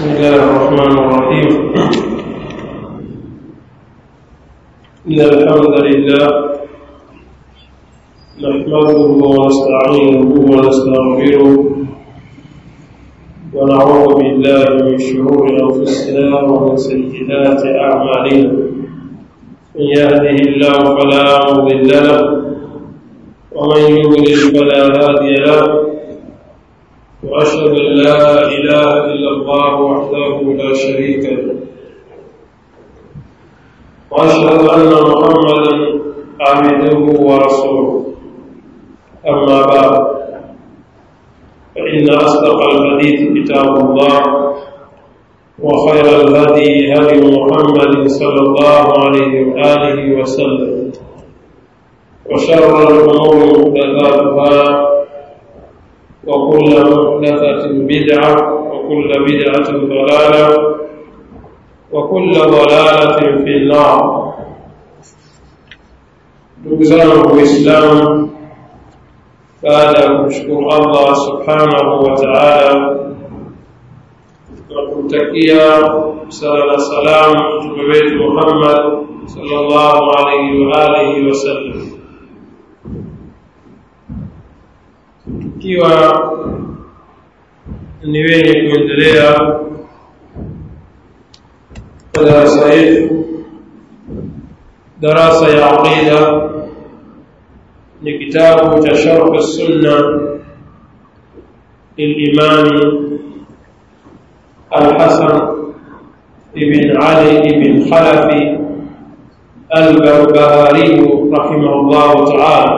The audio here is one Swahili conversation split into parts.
بسم الله الرحمن الرحيم إن الحمد لله نحمده ونستعينه ونستغفره ونعوذ بالله من شرور أنفسنا ومن سيئات أعمالنا من يهده الله فلا مضل له ومن يضلل فلا هادي له وأشهد أن لا إله إلا الله وحده لا شريك له وأشهد أن محمدا عبده ورسوله أما بعد فإن أصدق الحديث كتاب الله وخير الهدي هدي محمد صلى الله عليه وآله وسلم وشر الأمور محدثاتها وكل محدثة بدعة وكل بدعة ضلالة وكل ضلالة في النار نقزان الإسلام بعد kumshukuru Allah subhanahu wa ta'ala na kumtakia sala na salam mtume wetu Muhammad sallallahu alaihi wa alihi wasallam tukiwa ni wenye kuendelea darasa yetu darasa ya aqida ni kitabu cha sharh sunna للإمام الحسن بن علي بن خلف البربهاري رحمه الله تعالى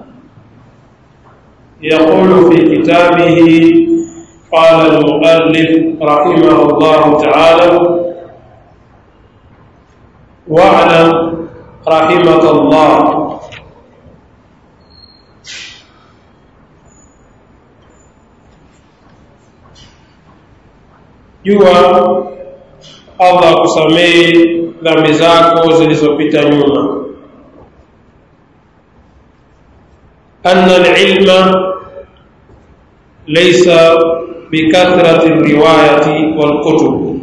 يقول في كتابه قال المؤلف رحمه الله تعالى واعلم رحمك الله jua allah akusamehe dhambi zako zilizopita nyuma anna alilma laysa bikathrati riwayati walkutub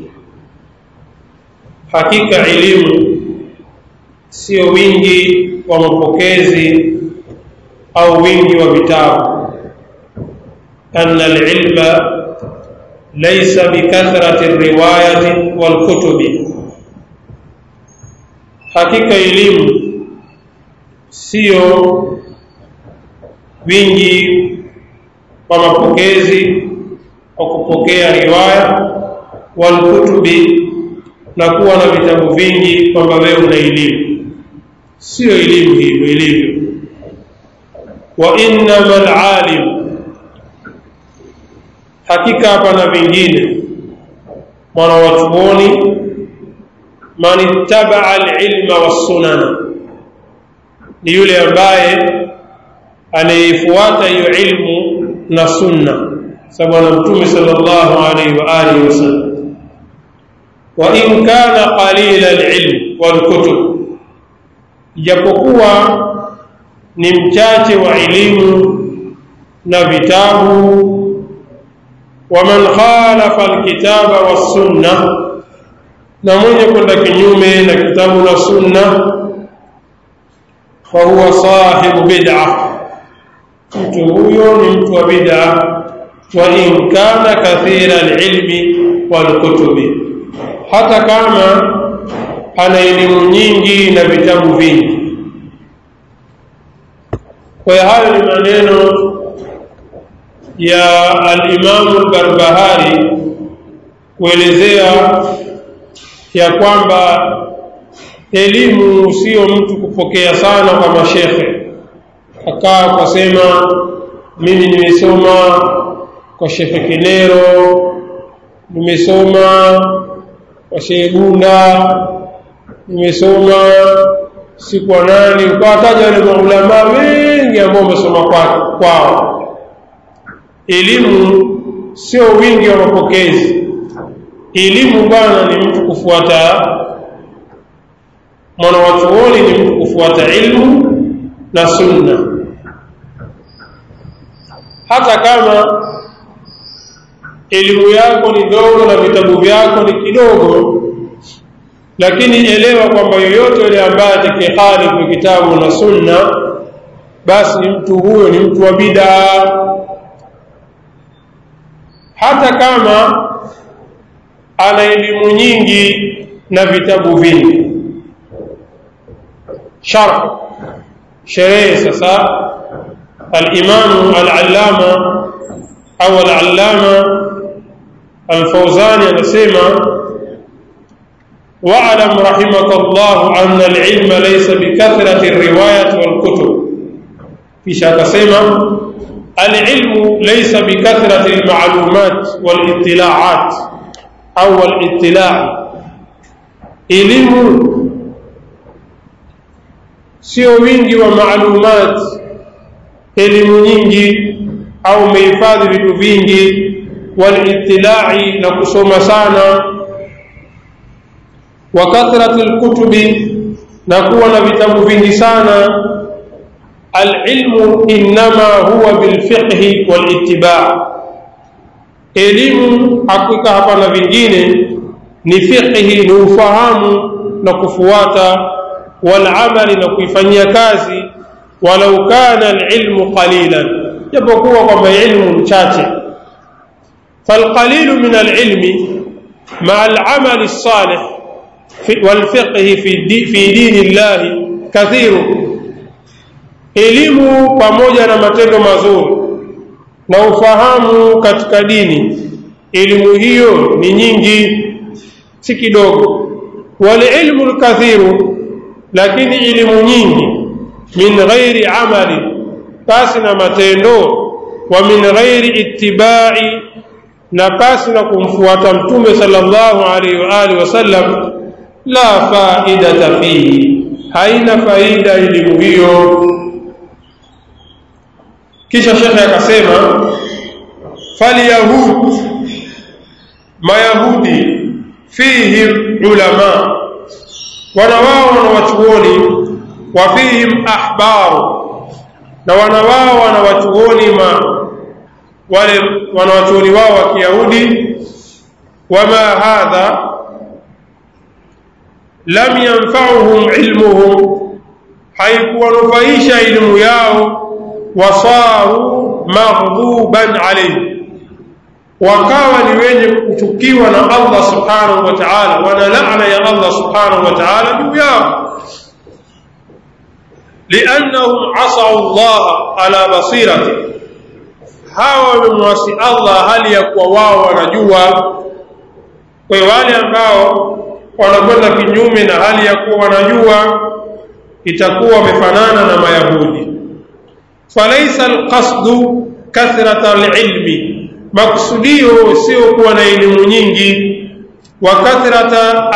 hakika elimu sio wingi wa mapokezi au wingi wa vitabu anna alilma laysa bikathrati riwayati walkutubi hakika elimu sio wingi wa mapokezi kwa kupokea riwaya walkutubi na kuwa na vitabu vingi kwamba wewe una elimu sio elimu hivyo ilivyo wa innama alalim hakika hapana vingine mwana watuoni man ittabaa alilma wassunana ni yule ambaye anayeifuata hiyo ilmu na sunna sababu na mtume sallallahu alaihi wa alihi wasallam wa in kana qalila alilm walkutub japokuwa ni mchache wa elimu na vitabu waman khalafa alkitaba wassunna na mwenye kwenda kinyume na kitabu na sunna fahuwa sahibu bid'a mtu huyo ni mtu wa bid'a wa in kana kathira alilmi walkutubi hata kama ana elimu nyingi na vitabu vingi kwa hiyo hayo ni maneno ya alimamu albarbahari kuelezea ya kwamba elimu sio mtu kupokea sana kwa mashekhe akaa kwasema mimi nimesoma kwa shekhe kinero nimesoma kwa shehe gunda nimesoma si kwa nani ukawataja wale maulamaa wengi ambao wamesoma kwao elimu sio wingi wa mapokezi elimu bwana ni mtu kufuata mwana wachuoni ni mtu kufuata ilmu na sunna hata kama elimu yako ni ndogo na vitabu vyako ni kidogo lakini elewa kwamba yoyote yule ambaye atakihalifu kitabu na sunna basi mtu huyo ni mtu wa bidaa hata kama ana elimu nyingi na vitabu vingi sharh sherehe sasa alimamu alallama au alallama alfauzani anasema واعلم رحمك الله أن العلم ليس بكثرة الرواية والكتب في شاك سيما العلم ليس بكثرة المعلومات والاطلاعات أو الاطلاع elimu sio wingi wa maalumat elimu nyingi au umehifadhi vitu vingi walitilai na kusoma sana wa kathrati lkutubi na kuwa na vitabu vingi sana alilmu innama huwa bilfiqhi walitibaa elimu hakika hapana vingine ni fiqhi ni ufahamu na kufuata walamali na kuifanyia kazi walau kana alilmu qalilan japokuwa kwamba ilmu mchache falqalilu min alilmi maa alamali lsalih والفقه في دي في دين الله كثير elimu pamoja na matendo mazuri na ufahamu katika dini elimu hiyo ni nyingi si kidogo walilmu lkathiru lakini elimu nyingi min ghairi amali pasi na matendo wa min ghairi ittibai na pasi na kumfuata mtume sallallahu alaihi wa alihi wasallam la faidata fihi haina faida elimu hiyo kisha shekhe akasema falyahud mayahudi fihim ulama wana wao wana wachuoni wa fihim ahbaru na wana wao wana wachuoni ma wale wanawachuoni wao wa kiyahudi wama hadha lam yanfauhum ilmuhum haikuwanufaisha elimu yao wasaru maghduban alayhi wakawa ni wenye kuchukiwa na Allah subhanahu wa ta'ala wana laana ya Allah subhanahu wa ta'ala juu yao liannahum asau Allah ala basirati hawa wamemwasi Allah hali ya kuwa wao wanajua kwa wale ambao wanakwenda kinyume na hali ya kuwa wanajua itakuwa wamefanana na mayahudi falaisa alqasdu kathrata alilmi maksudio sio kuwa na elimu nyingi wa kathrata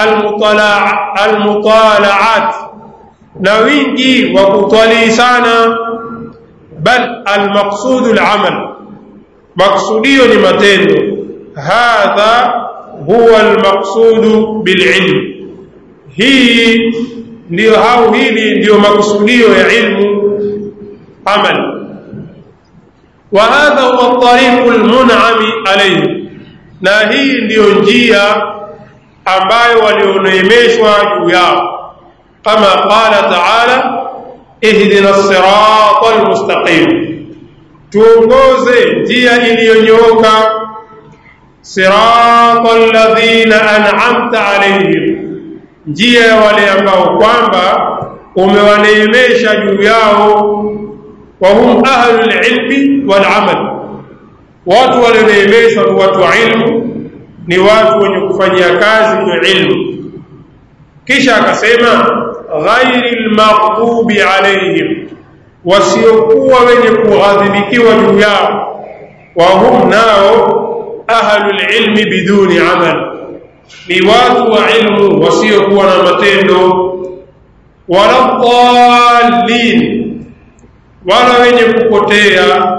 almutalaat na wingi wa kutwalii sana bal almaqsudu alamal maksudio ni matendo hadha huwa almaqsudu bililm hii ndiyo au hili ndiyo makusudio ya ilmu amal وهذا هو الطريق المنعم عليه na hii ndiyo njia ambayo walioneemeshwa juu yao kama qala taala ihdina sirata almustaqim tuongoze njia iliyonyooka sirata alladhina an'amta alayhim njia ya wale ambao kwamba umewaneemesha juu yao وهم أهل العلم والعمل watu walioneemeshwa ni watu wa ilmu ni watu wenye kufanyia kazi kwa ilmu kisha akasema ghairi lmaghdubi alaihim wasiokuwa wenye kughadhibikiwa juu yao wahum nao ahlu lilmi biduni amal ni watu wa ilmu wasiokuwa na matendo wala dhalin wala wenye kupotea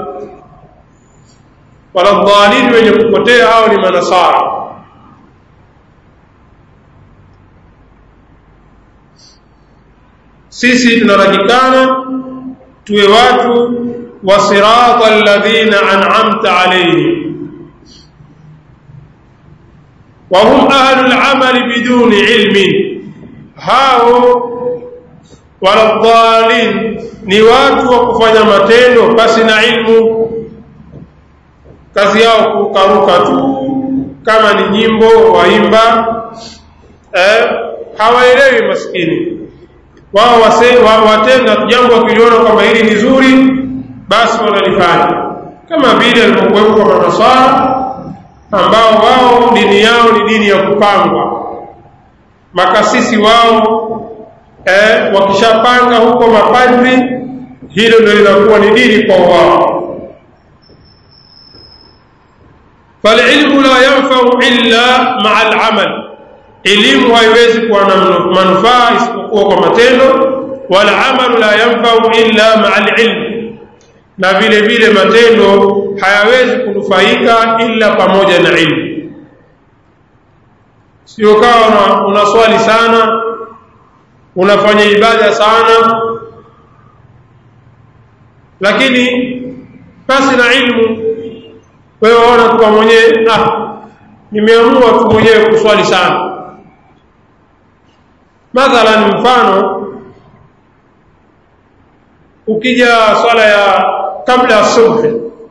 wala dhalin wenye kupotea hao ni manasara sisi tunatakikana tuwe watu wa sirata alladhina an'amta alayhim وهم أهل العمل بدون علم هاو waladhalin ni watu wa kufanya matendo basi na ilmu kazi yao kukaruka tu kama ni nyimbo waimba eh, hawaelewi maskini wao wa, watenda jambo wakiliona kwamba hili ni zuri basi wanalifanya kama vile alipokuwepo kwa manasara ambao wao dini yao ni dini ya kupangwa makasisi wao eh, wakishapanga huko mapadri hilo ndio linakuwa ni dini kwa wao falilmu la yanfau illa maa alamal elimu haiwezi kuwa na manufaa isipokuwa kwa matendo walamalu la yanfau illa maa alilm na vile vile matendo hayawezi kunufaika illa pamoja na ilmu sio kawa unaswali sana unafanya ibada sana lakini basi na ilmu wewe waona tu mwenyewe ah nimeamua tu mwenyewe kuswali sana mathalan mfano ukija swala ya kabla ya subhi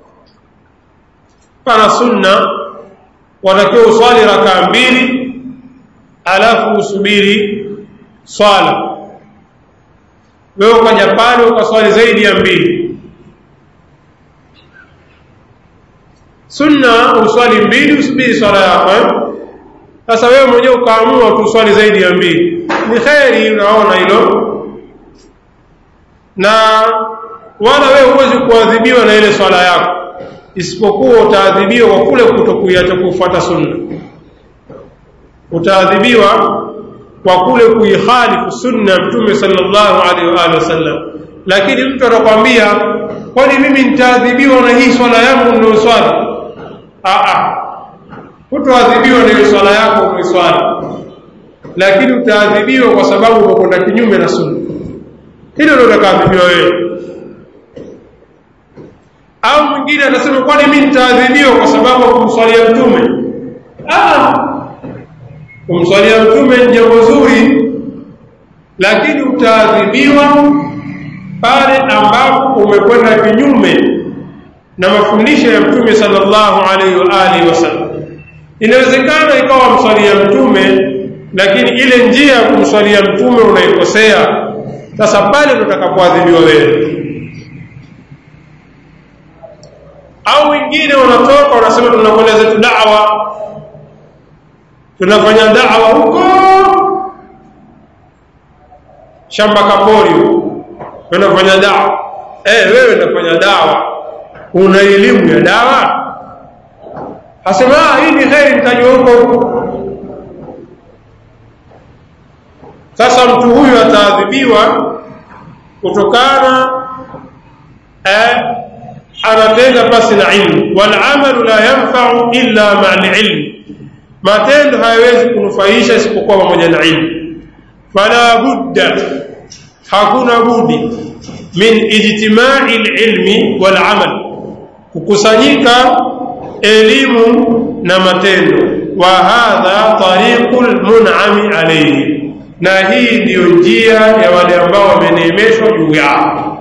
pana sunna watakiwa uswali rakaa mbili alafu usubiri swala wewe ukaja pale ukaswali zaidi ya mbili sunna uswali mbili usubiri swala yako eh? sasa wewe mwenyewe ukaamua tu uswali zaidi ya mbili ni kheri unaona hilo na wala wewe huwezi kuadhibiwa na ile swala yako isipokuwa utaadhibiwa kwa kule kutokuiacha kufuata sunna utaadhibiwa kwa kule kuikhalifu sunna ya mtume sallallahu alaihi wa alihi wasallam lakini mtu atakwambia kwani mimi nitaadhibiwa na hii swala yangu ndio swali a hutoadhibiwa na hiyo swala yako umeiswali lakini utaadhibiwa kwa sababu umekwenda kinyume na sunna hilo ndio utakaadhibiwa wewe au mwingine atasema kwani mimi nitaadhibiwa kwa sababu kumswalia mtume kumswalia mtume ni jambo zuri lakini utaadhibiwa pale ambapo umekwenda kinyume na mafundisho ya mtume sallallahu alaihi wa alihi wasallam inawezekana ikawa mswalia mtume lakini ile njia ya kumswalia mtume unaikosea sasa pale ndo utakapoadhibiwa wewe au wengine wanatoka wanasema tunakwenda zetu dawa tunafanya dawa huko shamba kapori tunafanya dawa eh wewe unafanya dawa una elimu ya dawa asema hii ni kheri mtajua huko huko sasa mtu huyu ataadhibiwa kutokana eh, anatenda pasi na ilmu walamalu la yanfau illa maa lilmi matendo hayawezi kunufaisha isipokuwa pamoja na ilmu fala budda hakuna budi min ijtimai lilmi walamal kukusanyika elimu na matendo wa hadha tariqu lmunami alaihi na hii ndiyo njia ya wale ambao wameneemeshwa juu yao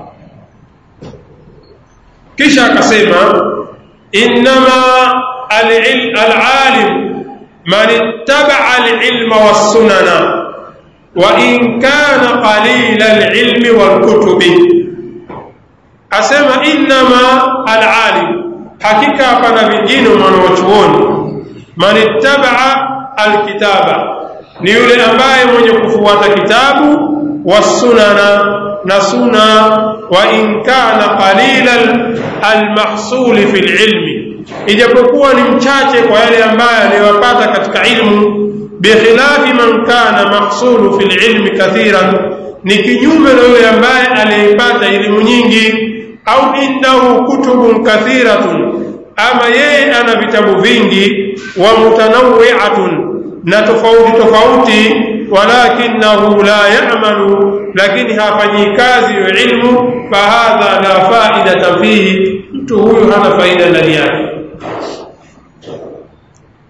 kisha akasema innama alalim man ittabaa alilma wassunana wa in kana qalila alilmi walkutubi asema innama alalim hakika hapana vingine mwanawachuoni man ittabaa alkitaba ni yule ambaye mwenye kufuata kitabu wasunana na suna wa in kana qalila almahsuli fi lilmi ijapokuwa ni mchache kwa yale ambaye aliyopata katika ilmu bikhilafi man kana mahsulu fi lilmi kathiran ni kinyume na yule ambaye aliyepata elimu nyingi au indahu kutubun kathiratun ama yeye ana vitabu vingi wa mutanawwi'atun na tofauti tofauti walakinahu la ya'malu lakini hafanyi kazi ya ilmu fahadha la faidata fihi mtu huyu hana faida ndani yake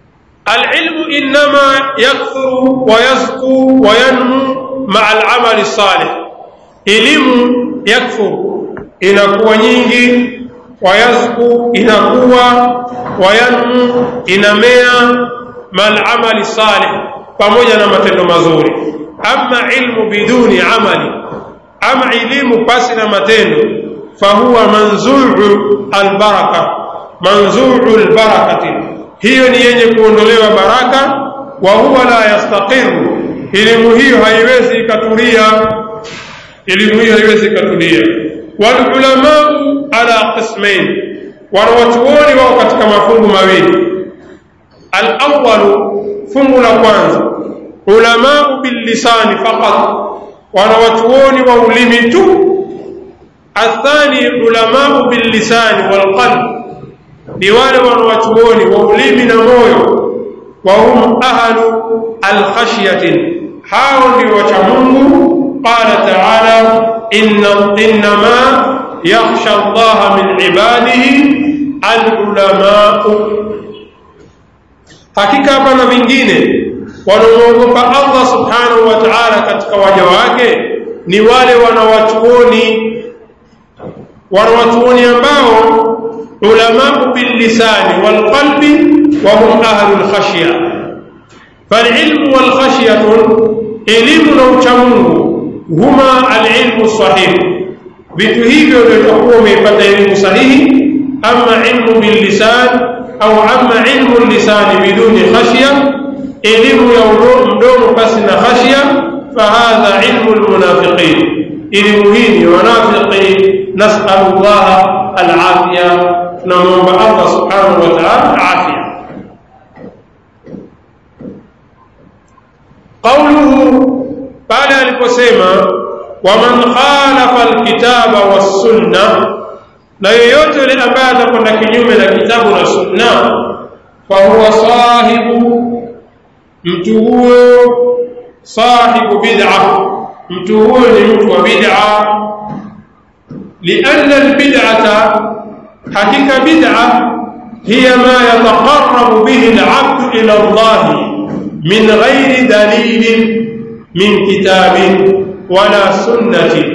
alilmu innama yakthuru wayazku wayanmu maa alamali salih elimu yakthuru inakuwa nyingi wayazku inakuwa wayanmu inamea maalamali salih pamoja na matendo mazuri ama ilmu biduni amali ama elimu pasi na matendo fahuwa manzuu albaraka manzuu albarakati hiyo ni yenye kuondolewa baraka wa huwa la yastaqiru elimu hiyo haiwezi ikatulia elimu hiyo haiwezi ikatulia walulamau ala qismain wanawachuoni wao katika mafungu mawili alawalu fungu la kwanza ulamau billisani faqat wanawachuoni wa ulimi tu athani ulamau billisani walqalb ni wale wanawachuoni wa ulimi na moyo wahum ahlu alkhashyatin hao ndio wacha mungu qala taala innama yakhsha allaha min ibadihi alulamau hakika hapana vingine wanaomwogopa allah subhanahu wa taala katika waja wake ni wale wanawachuoni wanawachuoni ambao ulamau billisani walqalbi wahum ahlu lkhashya falilmu walkhashyatu elimu na uchamungu huma alilmu sahihi vitu hivyo ndio itakuwa umeipata elimu sahihi ama ilmu billisan au ama ilmu lisani biduni khashya elimu ya mdomo pasi na khashya fahadha ilmu lmunafiqin elimu hii ni wanafiki nasalu llaha alafya tunamwomba allah subhanahu wa taala afya qauluhu pale aliposema waman khalafa alkitaba wassunna na yeyote yule ambaye atakwenda kinyume na kitabu na sunna fahuwa sahibu mtu huyo sahibu bid'a mtu huyo ni mtu wa bid'a lianna albid'ata hakika bid'a hiya ma yataqarrabu bihi al'abdu ila Allah min ghairi dalilin min kitabin wala sunnati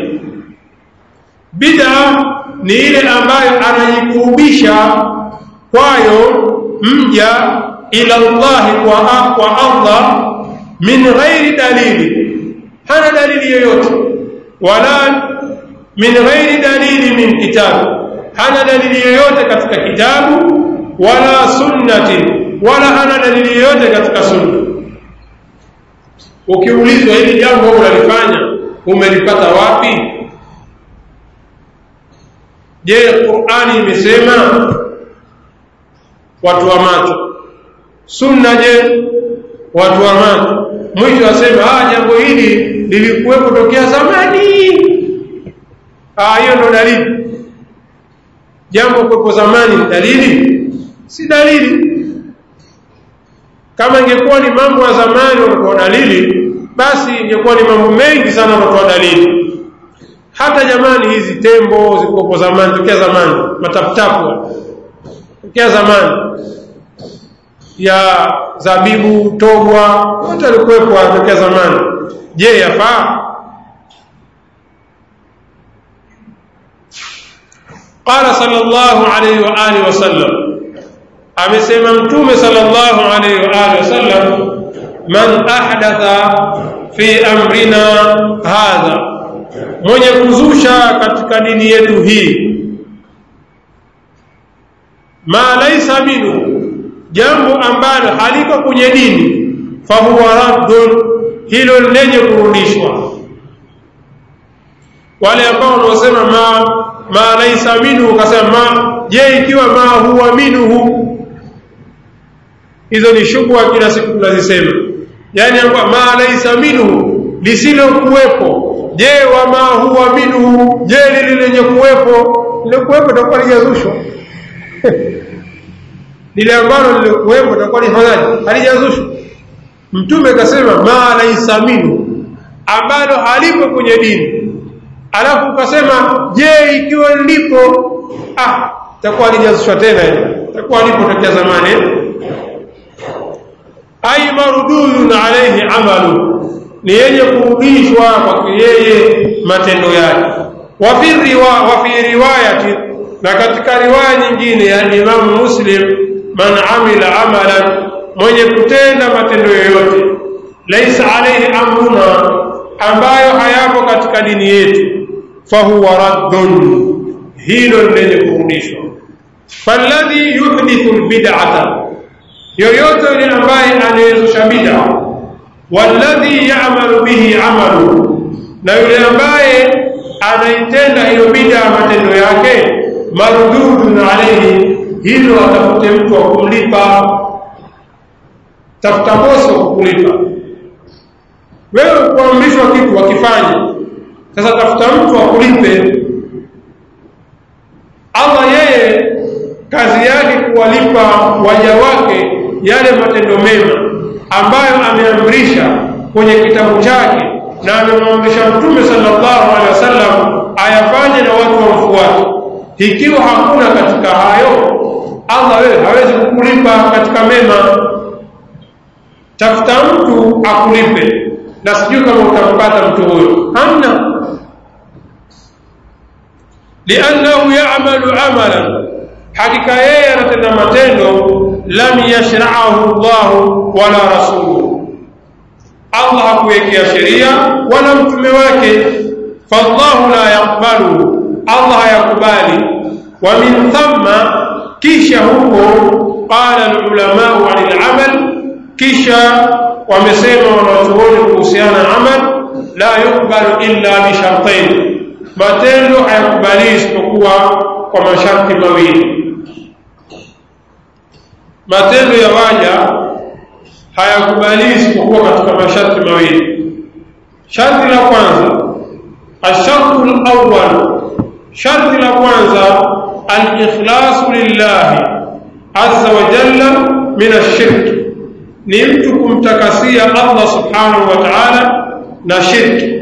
bid'a ni ile ambayo anajikurubisha kwayo mja ila Allah kwa, kwa Allah min ghairi dalili hana dalili yoyote wala min ghairi dalili min kitabu hana dalili yoyote katika kitabu wala sunnati wala hana dalili yoyote katika sunna ukiulizwa hili jambo unalifanya umelipata wapi je qurani imesema watu wa macho sunna je watu wa macho mwisho asema ah jambo hili lilikuwepo tokea zamani ah hiyo ndo dalili jambo kuwepo zamani ni dalili si dalili kama ingekuwa ni mambo ya zamani wanatoa dalili basi ingekuwa ni mambo mengi sana wanatoa dalili hata jamani hizi tembo zilikuwepo zamani tokea zamani mataputapu tokea zamani ya zabibu togwa wote walikuwepo tokea zamani je yafaa qala sallallahu alayhi wa alihi wasallam amesema mtume sallallahu alayhi wa alihi wasallam man ahdatha fi amrina hadha mwenye kuzusha katika dini yetu hii ma laisa minhu jambo ambalo haliko kwenye dini fahuwa raddun hilo lenye kurudishwa wale ambao wanaosema ma ma laisa minhu ukasema ma je ikiwa ma huwa minhu hizo ni shubha kila siku tunazisema yani kwamba ma laisa minhu lisilokuwepo je wa ma huwa minhu je lile lenye kuwepo lile kuwepo itakuwa lijazushwa lile ambalo lilikuwepo itakuwa lifanyaje halijazushwa mtume akasema ma laisa minhu ambalo halipo kwenye dini alafu ukasema je ikiwa lipo ah itakuwa halijazushwa tena itakuwa lipo tokea zamani ay mardudun alayhi amalu ni yenye kurudishwa kwa yeye matendo yake wa fi riwa wa fi riwayati na katika riwaya nyingine ya Imam Muslim man amila amalan mwenye kutenda matendo yoyote laisa alayhi amruna ambayo hayapo katika dini yetu fahuwa raddun hilo lenye kurudishwa falladhi yuhdithu albid'ata yoyote yule ambaye anayezusha bid'a walladhi ya'malu bihi amalu na yule ambaye anaitenda hiyo bid'a matendo yake mardudun alayhi hilo atafute mtu wa kumlipa tafuta bosi wa kukulipa wewe kuamrishwa kitu wakifanye sasa tafuta mtu akulipe Allah yeye kazi yake kuwalipa waja wake yale matendo mema ambayo ameamrisha kwenye kitabu chake na amemwamrisha Mtume sallallahu alaihi wasallam ayafanye na watu wamfuate. Ikiwa hakuna katika hayo, Allah wewe hawezi kukulipa katika mema. Tafuta mtu akulipe, na sijui kama utampata mtu huyo, hamna liannahu ya'malu amalan hakika yeye anatenda matendo lam yashra'ahu Allah wala rasuluhu Allah hakuwekea sheria wala mtume wake fallahu la yaqbalu Allah hayakubali wa min thamma kisha huko qala alulama anil amal kisha wamesema wanachuoni kuhusiana na amal la yuqbalu illa bi shartain matendo hayakubali isipokuwa kwa masharti mawili matendo ya waja hayakubali isipokuwa katika masharti mawili sharti la kwanza ashartu alawwal sharti la kwanza alikhlasu lillahi azza wa jalla min ashirk ni mtu kumtakasia Allah subhanahu wa ta'ala na shirki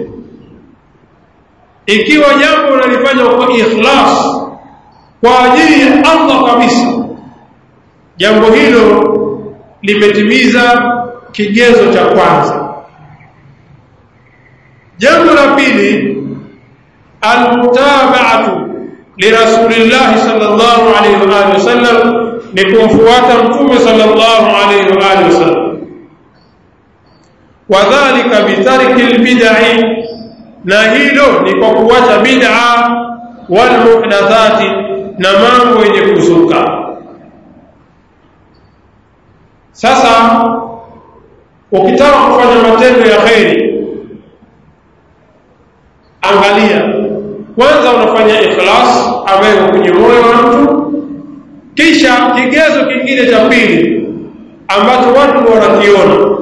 ikiwa jambo unalifanya kwa ikhlas kwa ajili ya Allah kabisa jambo hilo limetimiza kigezo cha kwanza jambo la pili almutaba'atu lirasulillahi sallallahu alayhi wa alihi wasallam ni kumfuata mtume sallallahu alayhi wa alihi wasallam wadhālika bitarki albid'i na hilo ni kwa kuacha bid'a wal muhdathati na mambo yenye kuzuka sasa ukitaka kufanya matendo ya kheri angalia kwanza unafanya ikhlas ambayo kwenye moyo wa mtu kisha kigezo kingine cha pili ambacho watu wanakiona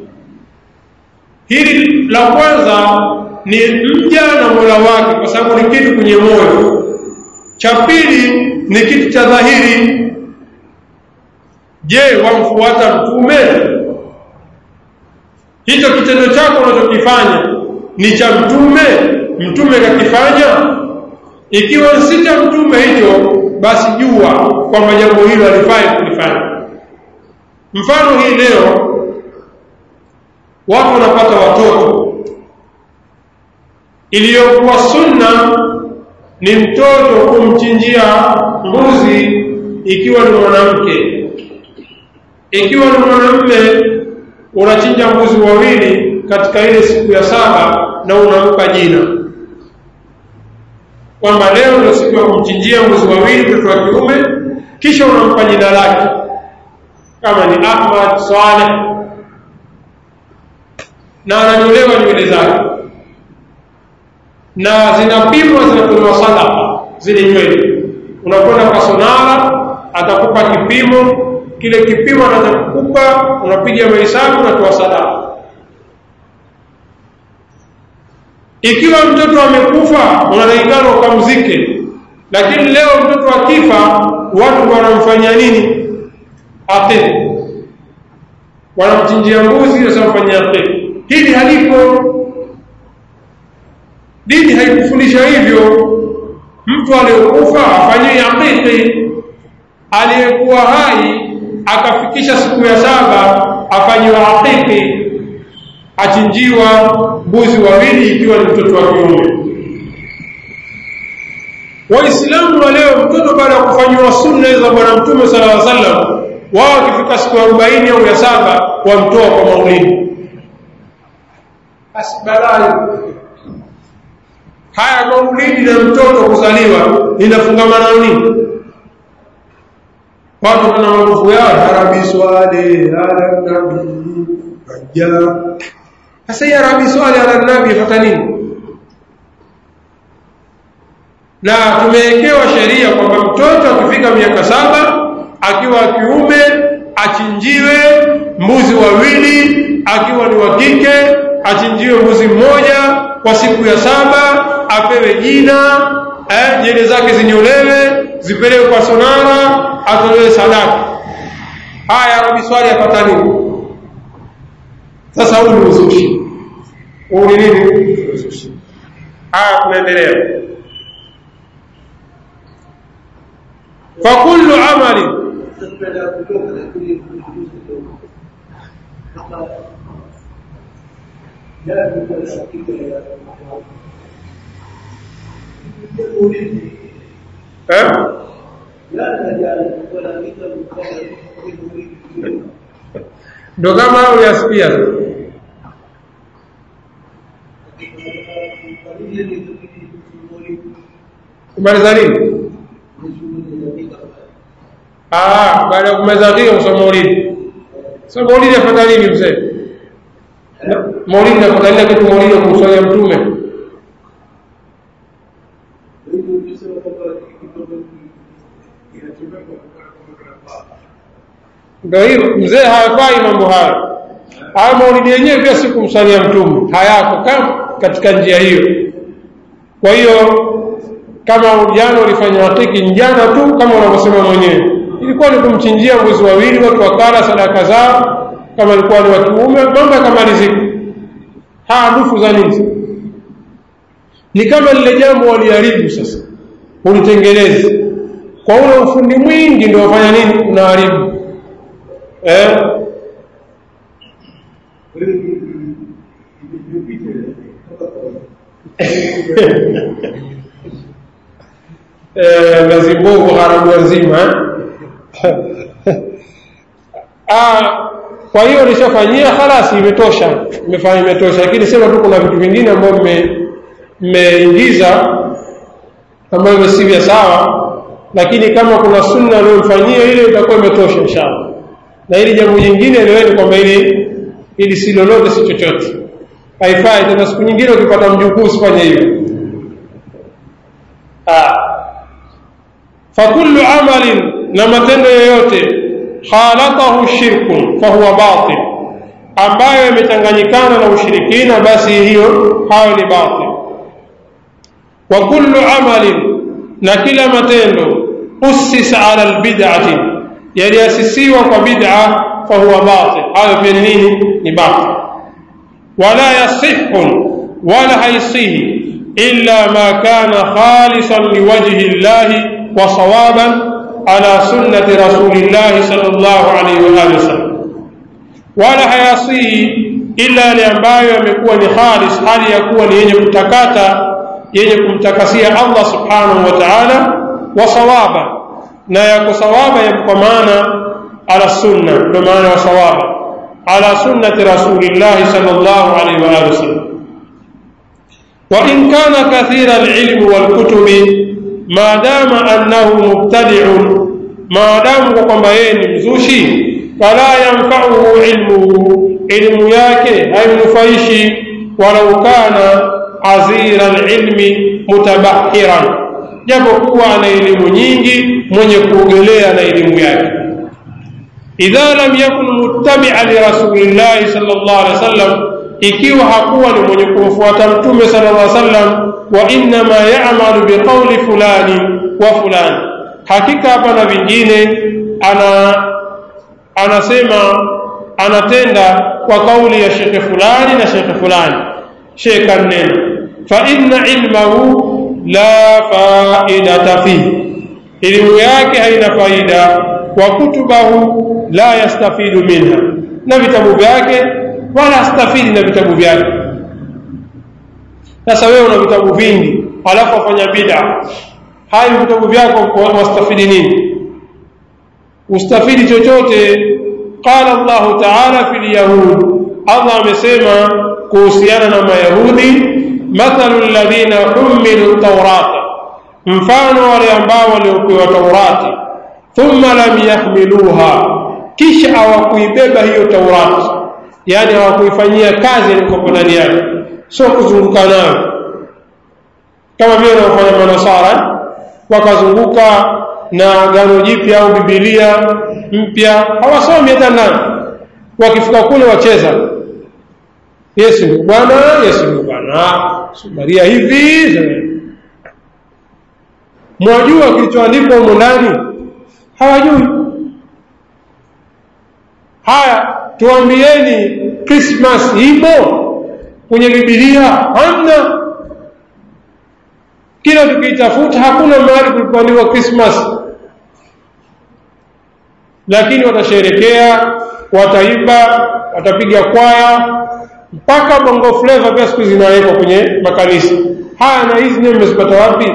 hili la kwanza ni mja na mola wake kwa sababu ni kitu kwenye moyo cha pili ni kitu cha dhahiri je wamfuata mtume hicho kitendo chako unachokifanya ni cha mtume mtume kakifanya ikiwa si cha mtume hicho basi jua kwamba jambo hilo halifai kulifanya mfano hii leo watu wanapata watoto iliyokuwa sunna ni mtoto kumchinjia mbuzi ikiwa ni mwanamke ikiwa ni mwanamume unachinja mbuzi wawili katika ile siku ya saba na unampa jina kwamba leo ndio siku ya kumchinjia mbuzi wawili mtoto wa kiume kisha unampa jina lake kama ni Ahmad Saleh na ananyolewa nywele zake na zinapimwa zinatolewa sadaka zile nywele unakwenda kwa sonara atakupa kipimo kile kipimo anachokupa unapiga mahesabu unatoa sadaka ikiwa mtoto amekufa unatakikana ukamzike lakini leo mtoto akifa watu wanamfanyia nini aqid wanamchinjia mbuzi wasamfanyia aqid hili halipo dini haikufundisha hivyo mtu aliyokufa afanyiwe aqiqi aliyekuwa hai akafikisha siku ya saba afanyiwa akiki achinjiwa mbuzi wawili ikiwa ni mtoto wa kiume waislamu wa leo mtoto baada ya kufanyiwa sunna za bwana mtume sala llaw sallam wao wakifika siku arobaini au ya saba wamtoa kwa maulidi basi balaa haya maulidi na mtoto kuzaliwa linafungamana nini watu wana marufu yao arabi swale ala nabi aja sasa hii arabi swale ala nabi ifata nini na tumewekewa sheria kwamba mtoto akifika miaka saba akiwa kiume achinjiwe mbuzi wawili akiwa ni wa kike achinjiwe mbuzi mmoja kwa siku ya saba apewe jina eh, nywele zake zinyolewe zipelekwe kwa sonara atolewe sadaka haya rabi swali apata nini sasa huu ni uzushi huu ni nini haya tunaendelea فكل عمل ها ndo kama uyasikia kumaliza nini Ah, baada ya kumaliza dhikri kusoma maulidi. Sasa maulidi afadhali nini mzee? Maulidi afadhali kitu maulidi kumswalia mtume. Ndio hiyo mzee hafai mambo hayo. Haya maulidi yenyewe pia si kumswalia mtume, hayako kama katika njia hiyo. Kwa hiyo kama jana ulifanya hakiki njana tu kama unavyosema mwenyewe ilikuwa ni kumchinjia mbuzi wawili watu wakala sadaka zao kama ilikuwa ni wa kiume mambo yakamalizika haya ndufu za nini ni kama lile jambo waliharibu sasa ulitengeleze kwa ule ufundi mwingi ndio wafanya nini unaharibu eh? eh, Gazimbogo Haramu nzima ah, kwa hiyo nishafanyia khalasi, imetosha, imefanya imetosha, lakini sema tu kuna vitu vingine ambavyo mmeingiza ambavyo si vya sawa, lakini kama kuna sunna aliyomfanyia ile itakuwa imetosha inshallah. Na hili jambo jingine eleweni kwamba ili ili si lolote si chochote, haifai tena. Siku nyingine ukipata mjukuu usifanye hivyo. Ah, fakullu amalin, na matendo yoyote khalatahu shirkun fahuwa batil, ambayo yamechanganyikana na ushirikina, basi hiyo hayo ni batil. Wa kullu amalin, na kila matendo ussisa ala albid'ati, yaliasisiwa kwa bid'a, fahuwa batil, hayo pia ni nini? Ni batil. Wala yasihu, wala haisihi illa ma kana khalisan liwajhi llahi wa sawaban ala sunnati rasulillahi sallallahu alaihi wa alihi wasallam, wala hayasihi ila yale ambayo yamekuwa ni khalis, hali ya kuwa ni yenye kutakata, yenye kumtakasia Allah subhanahu wa ta'ala, wa sawaba, na yako sawaba ya kwa maana ala sunna, ndio maana wa sawaba ala sunnati rasulillahi sallallahu alaihi wa alihi wasallam. Wa in kana kathira alilmi walkutubi maadama annahu mubtadi'un, maadamu kwa kwamba yeye ni mzushi, fala yanfa'uhu ilmuhu, ilmu yake haimnufaishi, walau kana azira alilmi mutabahiran, japo kuwa ana elimu nyingi, mwenye kuogelea na elimu yake. Idha lam yakun muttabi'a li rasulillahi sallallahu alaihi wasallam, ikiwa hakuwa ni mwenye kumfuata mtume sallallahu alaihi wasallam wa innama ya'malu biqawli fulani wa fulani, hakika hapana vingine, ana anasema anatenda kwa kauli ya shekhe fulani na shekhe fulani, shekhe kanena, fa inna ilmahu la faidata fihi, elimu yake haina faida, wa kutubahu la yastafidu minha na vitabu vyake wala astafidi na vitabu vyake sasa wewe una vitabu vingi alafu wafanya bid'a hayo vitabu vyako wastafidi nini ustafidi chochote qala Allah ta'ala fil yahud Allah amesema kuhusiana na mayahudi mathalu alladhina humilu tawrata mfano wale ambao waliopewa taurati thumma lam yahmiluha kisha hawakuibeba hiyo taurati yani hawakuifanyia kazi ilikopo ndani yake sio kuzunguka nayo kama vile wanaofanya manasara wakazunguka na gano jipya au bibilia mpya hawasomi hata ndani wakifika kule wacheza yesu ndio bwana yesu ndio bwana maria hivi mwajua kilichoandikwa humo ndani hawajui haya tuambieni krismas imo kwenye bibilia hamna kila tukiitafuta hakuna mahali kulipoandikwa krismas lakini watasherekea wataimba watapiga kwaya mpaka bongo fleva pia siku zinawekwa kwenye makanisa haya na hizi nyewe mmezipata wapi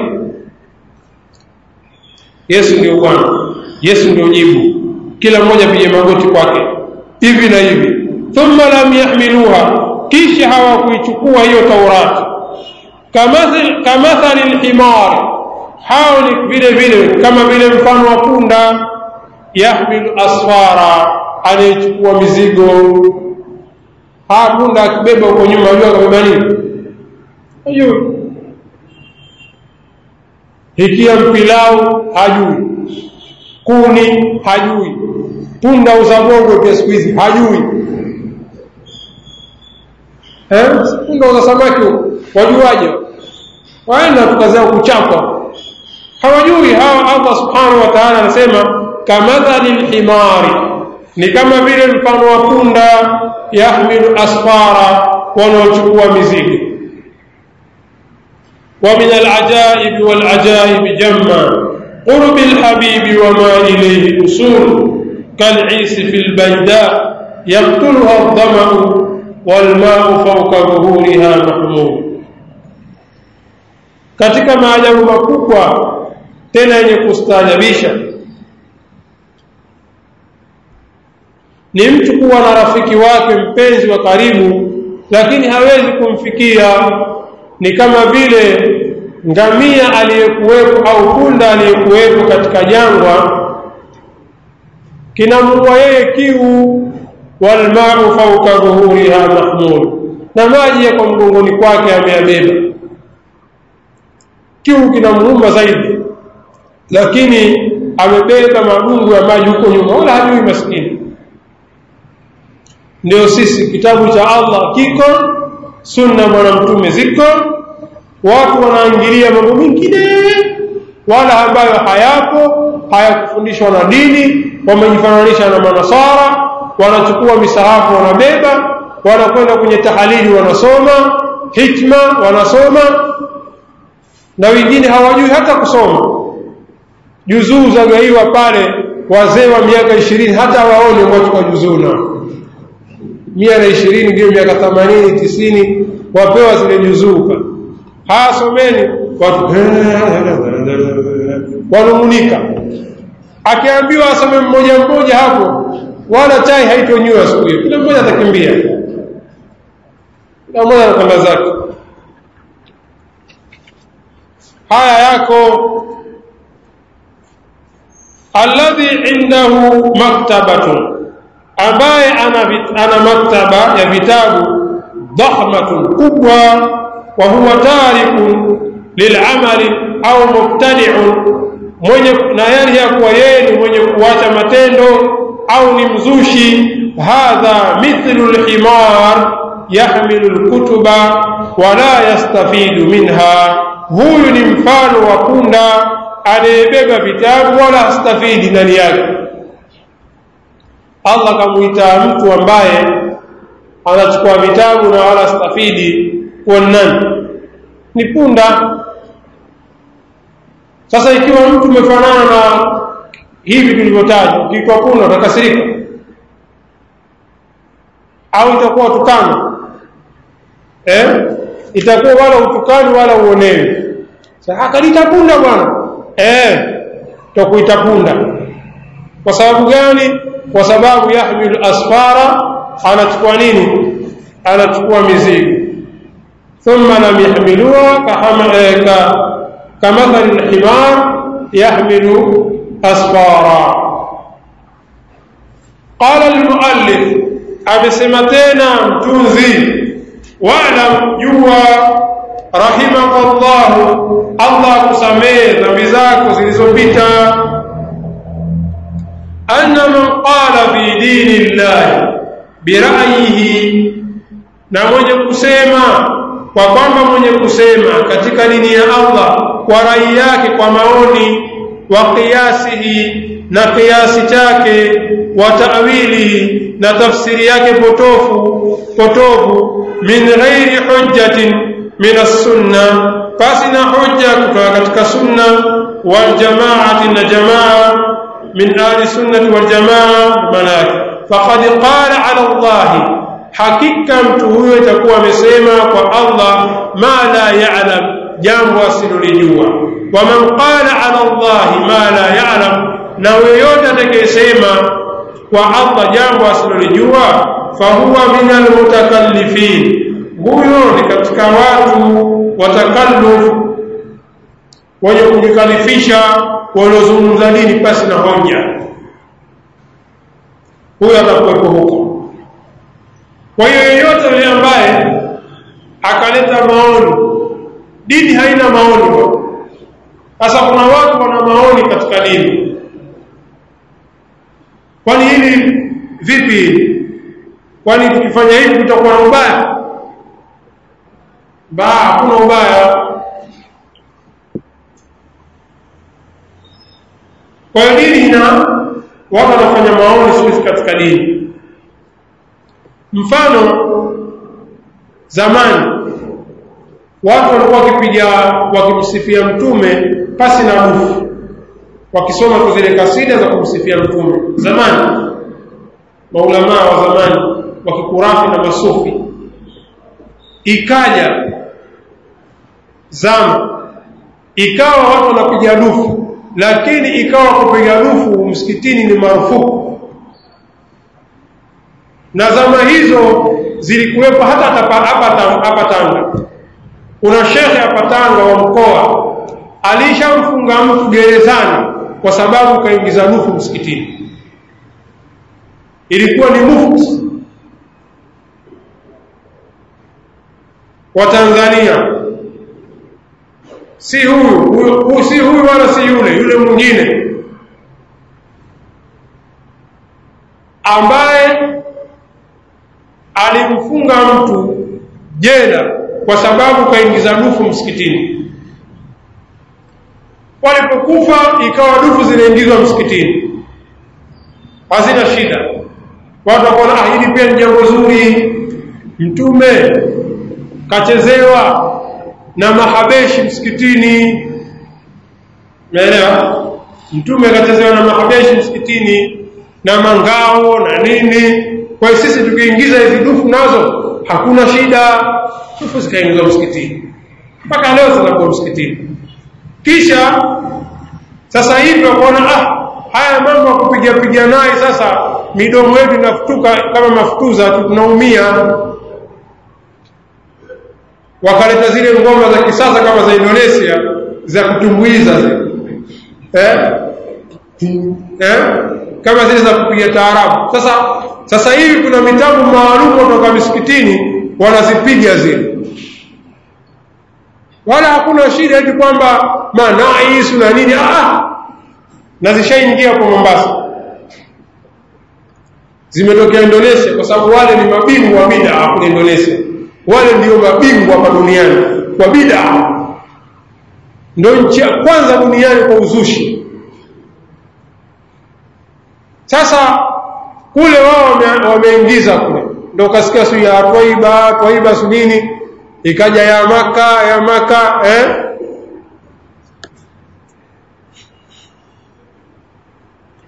yesu ndio bwana yesu ndio jibu kila mmoja pige magoti kwake hivi na hivi thumma lam yahmiluha kisha hawakuichukua hiyo taurati kamathali lhimari hao ni vile vile kama vile mfano wa punda yahmilu asfara anayechukua mizigo haa punda akibeba huko nyuma ajua akabeba nini ajui hikia mpilau hajui kuni hajui punda uzabogwe pia siku hizi hajui eh? punda uza samaki wajuaje waenda tukazea kuchapa hawajui hawa allah subhanahu wa taala anasema kamathali lhimari ni kama vile mfano wa punda yahmilu asfara wanaochukua mizigo ومن العجائب والعجائب جما قرب الحبيب وما إليه أصول كالعيس في البيداء يقتلها الظمأ والماء فوق ظهورها محمول katika maajabu makubwa tena yenye kustaajabisha ni mtu kuwa na rafiki wake mpenzi wa karibu lakini hawezi kumfikia ni kama vile ngamia aliyekuwepo au punda aliyekuwepo katika jangwa kinamua yeye kiu walmau fauka dhuhuriha mahmul na maji yako mgongoni kwake ameyabeba kiu kinamuuma zaidi lakini amebeba madungu ya maji huko nyuma wala hajui maskini ndio sisi kitabu cha allah kiko sunna bwana mtume ziko watu wanaingilia mambo mengine wala ambayo hayapo hayakufundishwa na dini wamejifananisha na manasara wanachukua misahafu wanabeba wanakwenda kwenye tahalili wanasoma hikma wanasoma na wengine hawajui hata kusoma juzuu zagaiwa pale wazee wa miaka ishirini hata waone wachukua juzuu nao mia na ishirini ndio miaka themanini tisini wapewa zile juzuu pale haya someni watu wanumunika akiambiwa asome mmoja mmoja hapo wala chai haitonywa siku hiyo kila mmoja atakimbia kila mmoja anakwenda zake haya yako alladhi indahu maktabatun ambaye ana, ana maktaba ya vitabu dhahmatun kubwa wa huwa tarikun lilamali au mubtadiun mwenye na yari ya kuwa yeye ni mwenye kuacha matendo au ni mzushi hadha mithlu lhimar yahmilu lkutuba wala yastafidu minha huyu ni mfano wa punda anayebeba vitabu wala hastafidi ndani yake allah kamwita mtu ambaye anachukua vitabu na wala stafidi kuwa nani ni punda sasa ikiwa mtu umefanana na hivi tulivyotaja ukiitwa punda utakasirika au itakuwa tukano eh? itakuwa wala utukani wala uonewi akalita punda bwana eh, takuita punda kwa sababu gani kwa sababu yahmilu asfara anachukua nini anachukua mizigo thumma lam yahmiluha kamathali lhimar yahmilu asfara qala lmuallif amesema tena mtunzi walam jua rahimakallahu allah akusamehe dhambi zako zilizopita anna man qala fi dini llahi birayihi na mwenye kusema kwa kwamba mwenye kusema katika dini ya allah kwa rai yake kwa maoni wa qiyasihi na kiasi chake wa ta'wilihi na tafsiri yake potofu potofu min ghairi hujjatin min as-sunna basi na hujja kutoka katika sunna wal jamaati na jamaa min ahli sunnati wal jamaa malaki faqad qala ala Allah hakika mtu huyo itakuwa amesema kwa Allah ma la ya'lam jambo asilolijua wa man qala ala Allah ma la ya'lam na yeyote atakayesema kwa Allah jambo asilolijua fahuwa min almutakallifin huyo ni katika watu watakalluf wenye kujikalifisha waliozungumza dini pasi na hoja huyo atakuwepo huko kwa hiyo yeyote yule ambaye akaleta maoni dini haina maoni sasa kuna watu wana maoni katika dini kwani hili vipi kwani tukifanya hivi tutakuwa na ubaya ba hakuna ubaya kwa hiyo dini ina watu wanafanya maoni siku katika dini mfano zamani watu walikuwa wakipiga wakimsifia mtume pasi na dufu wakisoma tu zile kasida za kumsifia mtume zamani maulamaa wa zamani wa kikurafi na masufi ikaja zama ikawa watu wanapiga dufu lakini ikawa kupiga dufu msikitini ni marufuku na zama hizo zilikuwepo hata hapa Tanga kuna shekhe hapa Tanga wa mkoa alishamfunga mtu gerezani kwa sababu kaingiza dufu msikitini ilikuwa ni mufti wa Tanzania si huyu huyu si huyu wala si yule yule mwingine ambaye alimfunga mtu jela kwa sababu kaingiza dufu msikitini walipokufa ikawa dufu zinaingizwa msikitini hazina shida watu wakaona ah hili pia ni jambo zuri mtume kachezewa na mahabeshi msikitini naelewa mtume kachezewa na mahabeshi msikitini na mangao na nini kwa hiyo sisi tukiingiza hizi dufu nazo hakuna shida dufu zikaingizwa msikitini mpaka leo zinakuwa msikitini kisha sasa hivi wakaona ah haya mambo ya kupiga piga naye sasa midomo yetu inafutuka kama mafutuza tunaumia wakaleta zile ngoma za kisasa kama za Indonesia za kutumbuiza zile eh? eh? kama zile za kupiga taarabu sasa sasa hivi kuna mitambo maalum kutoka misikitini wanazipiga zile wala hakuna shida eti kwamba manaisu na nini ah na zishaingia kwa Mombasa zimetokea Indonesia kwa sababu wale ni mabingwa wa bid'a kule Indonesia wale ndio mabingwa hapa duniani kwa bid'a ndio nchi ya kwanza duniani kwa uzushi sasa kule wao wameingiza kule ndio ukasikia siku ya Twaiba Twaiba su nini ikaja ya maka ya maka eh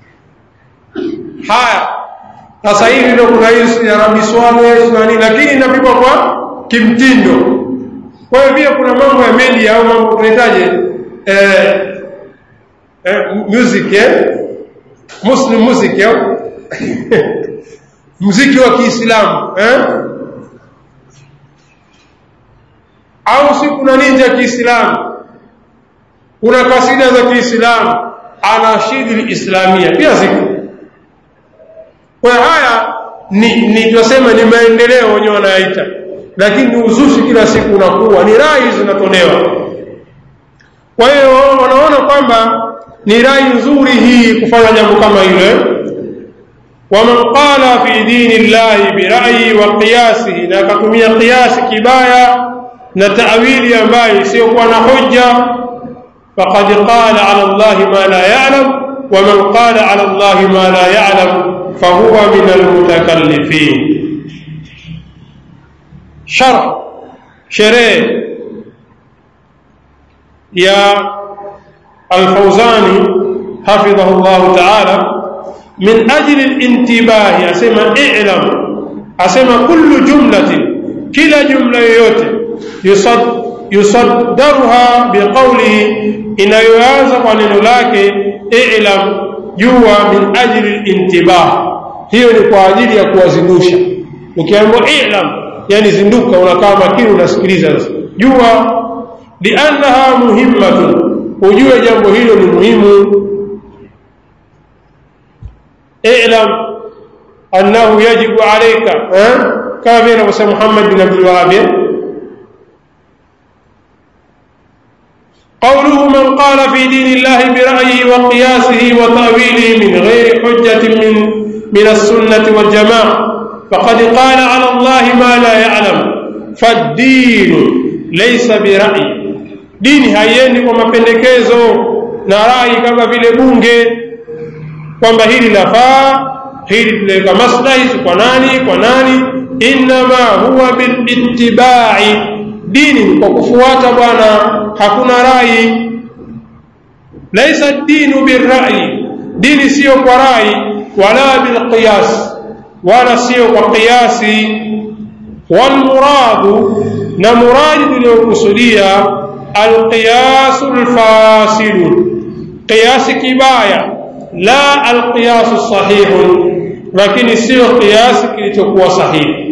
haya sasa hivi ndio kuna hii ya Rabi Swale na nini lakini inapigwa kwa kimtindo kwa hiyo pia kuna mambo ya media au mambo tunahitaji eh, eh, music eh? muslim music eh? muziki wa Kiislamu eh? au si kuna ninja Kiislamu kuna kasida za Kiislamu anashidi islamia pia ziko kwa haya ni, ni tunasema ni maendeleo wenyewe wanayaita lakini ni uzushi kila siku unakuwa ni rai zinatolewa kwa hiyo wanaona kwamba ni rai nzuri hii kufanya jambo kama hilo waman qala fi dini llahi bira'yi wa qiyasihi na akatumia qiyasi kibaya na ta'wili ambayo isiyokuwa na hujja faqad qala ala allahi ma la ya'lam ومن قال على الله ما لا يعلم فهو من المتكلفين شرح شريع يا الفوزاني حفظه الله تعالى من أجل الانتباه أسمى اعلم أسمى كل جملة كلا جملة يوتي يصد يصدرها بقوله إن يوازق عن لك اعلم جوا من أجل الانتباه hiyo ni kwa ajili ya kuwazindusha ukiambiwa ilam yani zinduka unakaa makini unasikiliza jua liannaha muhimmatun ujue jambo hilo ni muhimu ilam annahu yajibu alayka kama vile anavyosema Muhammad bin Abdul Wahhab قوله من قال في دين الله برأيه وقياسه وتأويله من غير حجة من من السنة والجماعة فقد قال على الله ما لا يعلم فالدين ليس برأي dini haiendi kwa mapendekezo na rai kama vile bunge kwamba hili lafaa hili tunaweka maslahi kwa nani kwa nani innama huwa bilittibai dini ni kwa kufuata bwana hakuna rai laisa dinu birrai dini siyo kwa rai wala bilqiyas wala siyo kwa qiyasi walmuradu na muradi tuliokusudia alqiyasu lfasilu qiyasi kibaya la alqiyasu sahihu lakini siyo qiyasi kilichokuwa sahihi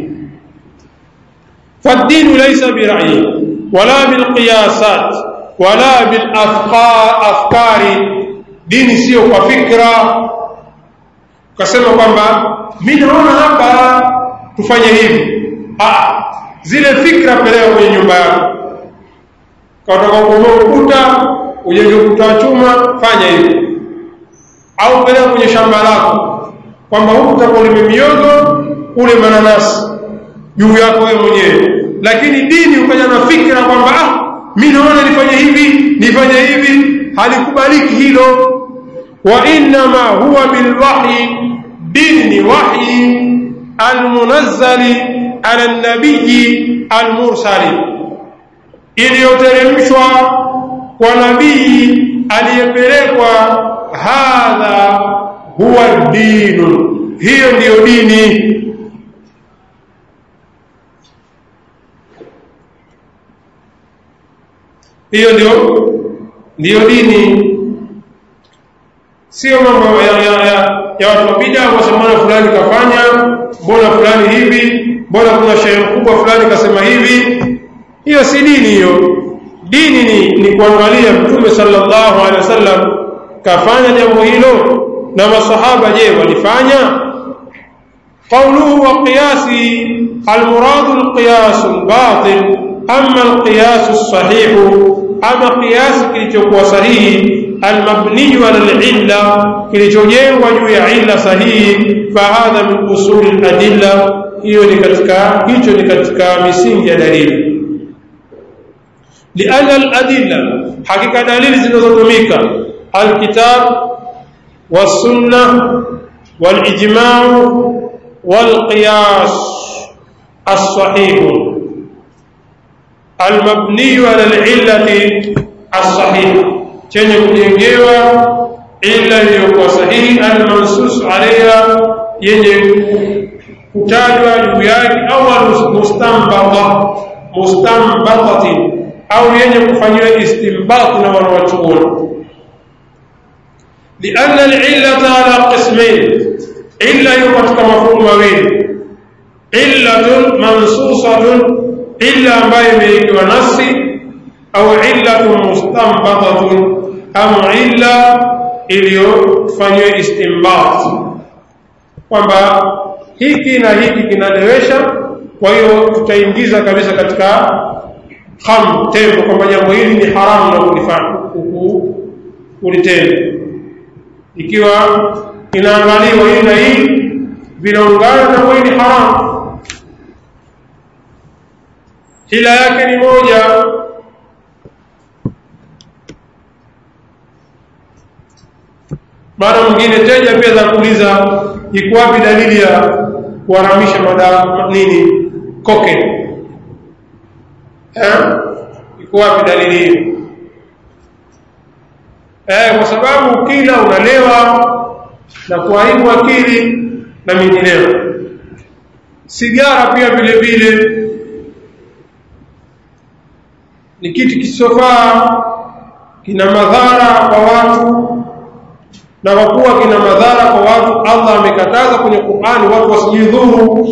فالدين ليس برأي ولا بالقياسات ولا بالأفكار dini sio kwa fikra ukasema kwamba mi naona hapa tufanye hivi ah, zile fikra peleka kwenye nyumba yako kataka kubomoa ukuta ujenge ukuta wa chuma fanya hivi au peleka kwenye shamba lako kwamba huku utakulime miogo ule mananasi juu yako wewe mwenyewe lakini dini ukaja na fikra kwamba ah mi naona nifanye hivi nifanye hivi halikubaliki hilo wa innama huwa bilwahyi dini ni wahyi almunazzali ala nabiyi almursali iliyoteremshwa kwa nabii aliyepelekwa hadha huwa dinu hiyo ndiyo dini hiyo ndio ndiyo dini sio mambo ya, ya, ya, ya watu wa bid'a wasemana fulani kafanya mbona fulani hivi mbona kuna shehe mkubwa fulani kasema hivi hiyo si dini hiyo dini ni, ni kuangalia mtume sallallahu alaihi wasallam kafanya jambo hilo na masahaba je walifanya قوله وقياس المراد القياس الباطل أما القياس الصحيح أما قياس كليتوكوا صحيح المبني على العلة كليتوجengwa juu ya illa sahihi fahadha min usul al-adilla hiyo ni katika hicho ni katika misingi ya dalili لأن الأدلة حقيقة دليل zinazotumika الكتاب والسنة والإجماع والقياس الصحيح المبني على العلة الصحيحة chenye kujengewa illa iliyokuwa sahihi almansus alaiha yenye kutajwa juu yake au mustambata mustambatatin au yenye kufanyiwa istinbat na wanawachuoni لأن العلة على قسمين إلا يقتك مفهوم مبين علة منصوصة إلا ما يميك ونصي أو علة مستنبطة أم علة iliyofanywa istinbat kwamba hiki na hiki kinalewesha kwa hiyo tutaingiza kabisa katika ham tembo kwamba jambo hili ni haramu na kulifanya kulitenda ikiwa inaangaliwa hii na hii vinaungana na hii ni haramu hila yake ni moja mara mwingine teja pia za kuuliza iko wapi dalili ya kuharamisha madawa nini koke eh iko wapi dalili hiyo eh kwa sababu kila unalewa na kuharibu akili na mingineyo sigara pia vile vile ni kitu kisofaa kina madhara kwa watu na kwa kuwa kina madhara kwa watu Allah amekataza kwenye Qur'ani watu wasijidhuru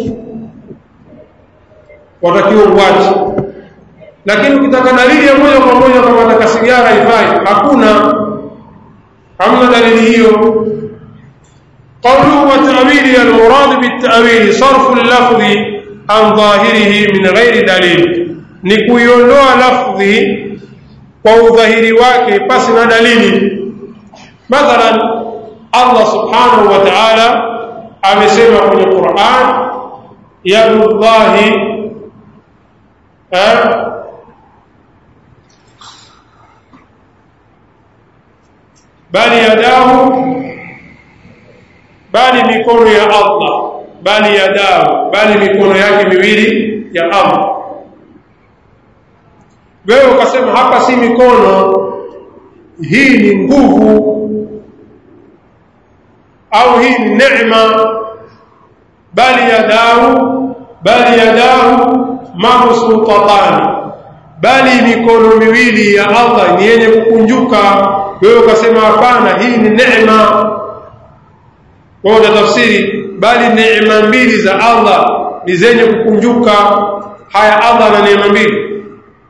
watakiwa uwache lakini ukitaka dalili ya moja kwa moja kama nataka sigara ifai hakuna hamna dalili hiyo قوله وتأويل المراد بالتأويل صرف اللفظ عن ظاهره من غير دليل نكويونdoa lafdhi kwa udhahiri wake pasi na dalili mathalan Allah subhanahu wa ta'ala amesema kwenye Qur'an yadullahi bali yadahu bali mikono ya Allah bali yadahu bali mikono yake miwili ya Allah wewe ukasema hapa si mikono hii ni nguvu au hii ni neema bali yadahu bali yadahu mabsutatani bali mikono miwili ya Allah ni yenye kukunjuka wewe ukasema hapana hii ni neema kwa tafsiri bali neema mbili za Allah ni zenye kukunjuka haya Allah na neema mbili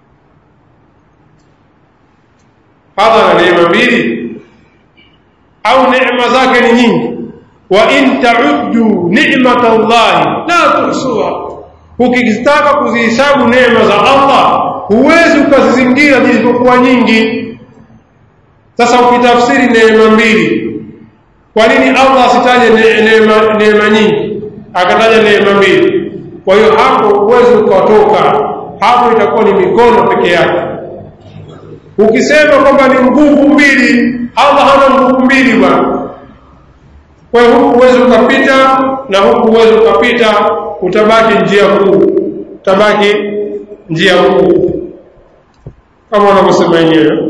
Allah na neema mbili au neema zake ni nyingi wa in ta'uddu ni'matallahi la tuhsuha ukitaka kuzihesabu neema za Allah huwezi ukazizingira zilizokuwa nyingi sasa ukitafsiri neema mbili kwa nini Allah asitaje neema neema nyingi akataja neema mbili kwa hiyo hapo huwezi ukatoka hapo itakuwa ni mikono peke yake ukisema kwamba ni nguvu mbili Allah hana nguvu mbili bwana kwa hiyo huku huwezi ukapita na huku huwezi ukapita utabaki njia kuu utabaki njia kuu kama wanavyosema wenyewe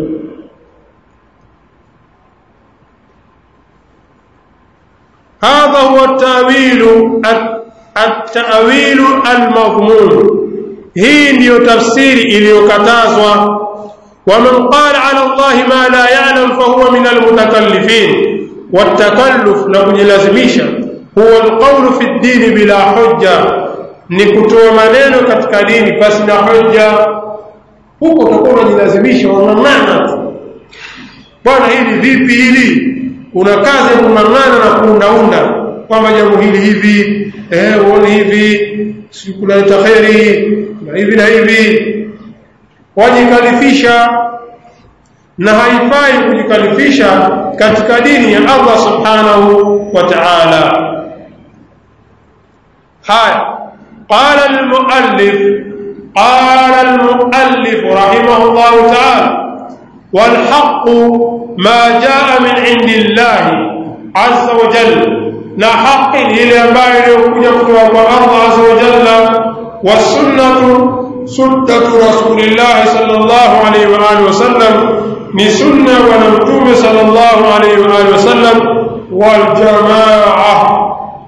هذا هو التأويل التأويل المضمون hii ndiyo tafsiri iliyokatazwa ومن قال على الله ما لا يعلم فهو من المتكلفين والتكلف لو يلازمisha هو القول في الدين بلا حجة ni kutoa maneno katika dini basi na hoja huko utakuwa unajilazimisha unang'ang'ana bwana hili vipi hili una kazi ya kung'ang'ana na kuundaunda kwamba jambo hili hivi eh uone hivi sikuleta kheri na hivi na hivi wajikalifisha na haifai kujikalifisha katika dini ya Allah subhanahu wa ta'ala haya قال المؤلف قال المؤلف رحمه الله تعالى والحق ما جاء من عند الله عز وجل na haki ile ambayo iliyokuja kutoka kwa Allah azza wa jalla wasunnatu sunnatu rasulillah sallallahu alaihi wa alihi wasallam ni sunna ya bwana mtume sallallahu alaihi wa alihi wasallam waljamaa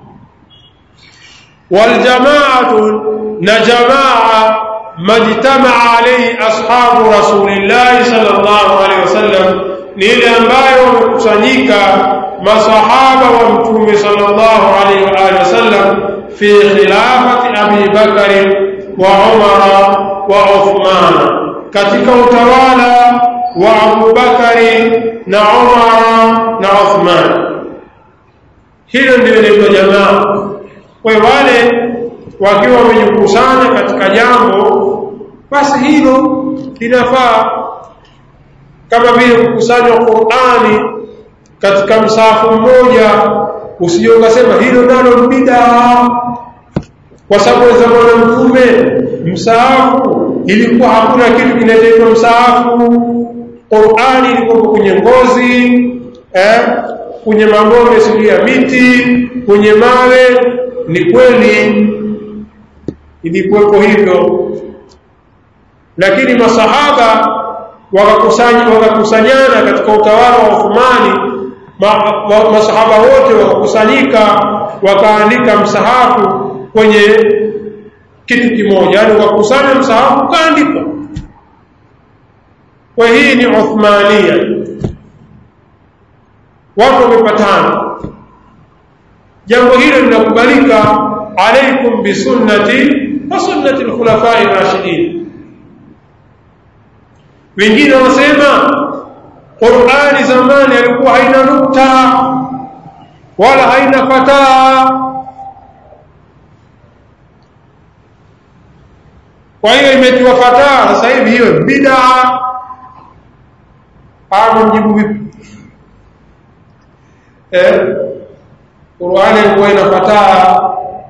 waljamaatu na jamaa majtamaa alaihi ashabu rasulillahi sallallahu alaihi wasallam ni ile ambayo wamekusanyika masahaba wa mtume sallallahu alaihi wa alihi wasallam fi khilafati abi bakari wa umara wa uthman katika utawala wa Abu Bakari na Umar na Uthman. Hilo ndio inaitwa jamaa. Kwa hiyo wale wakiwa wamejikusanya katika jambo, basi hilo linafaa, kama vile kukusanywa Qur'ani katika msahafu mmoja, usije ukasema hilo nalo ni bid'a, kwa sababu za Bwana Mtume msahafu ilikuwa hakuna kitu kinachoitwa msahafu. Qur'ani ilikuwa kwenye ngozi eh, kwenye magome sijui ya miti, kwenye mawe. Ni kweli ilikuwepo hivyo, lakini masahaba wakakusanya wakakusanyana katika utawala wa Uthmani. Ma, ma, masahaba wote wakakusanyika wakaandika msahafu kwenye kitu kimoja, yani wakakusanya msahafu ukaandikwa kwa hii ni Uthmania. Watu wamepatana, jambo hilo linakubalika. Alaikum bisunnati wa sunnati alkhulafai rashidin. Wengine wanasema Qur'ani zamani alikuwa haina nukta wala haina fataa, kwa hiyo imetiwa fataa. Sasa hivi hiyo bid'a hapo mjibu vipi? Eh, Qur'ani ilikuwa inafataa.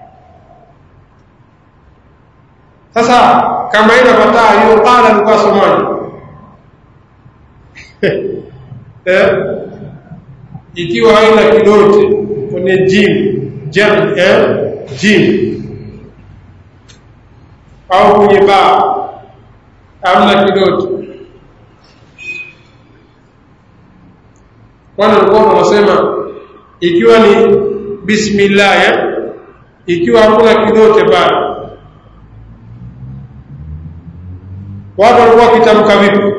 Sasa kama ina fataa hiyo qala alikuwa somaji eh, ikiwa haina kidote kwenye jim jam eh, jim au kwenye ba amna kidote kwani walikuwa wanasema ikiwa ni bismillah ya ikiwa hakuna kidote pale watu walikuwa wakitamka vipi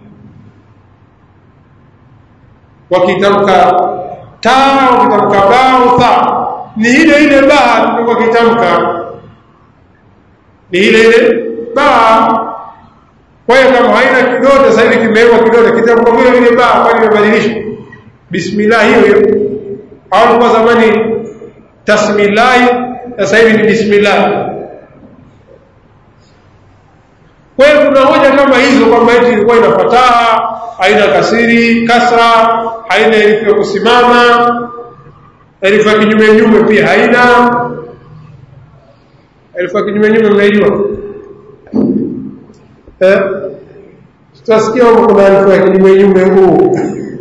wakitamka ta wakitamka ba au tha ni ile ile ba tulikuwa kitamka ni ile ile ba kwa hiyo kama haina kidote sasa hivi kimewekwa kidote kitamka vile vile ba kwani imebadilishwa bismillah hiyo hiyo au kwa zamani tasmillah sasa hivi ni bismillah kwa hiyo kuna hoja kama hizo kwamba eti ilikuwa ina fataha haina kasiri kasra haina herufi ya kusimama herufi ya kinyume nyume pia haina herufi ya kinyume nyume mnaijua eh tutasikia kwamba kuna herufi ya kinyume nyume huu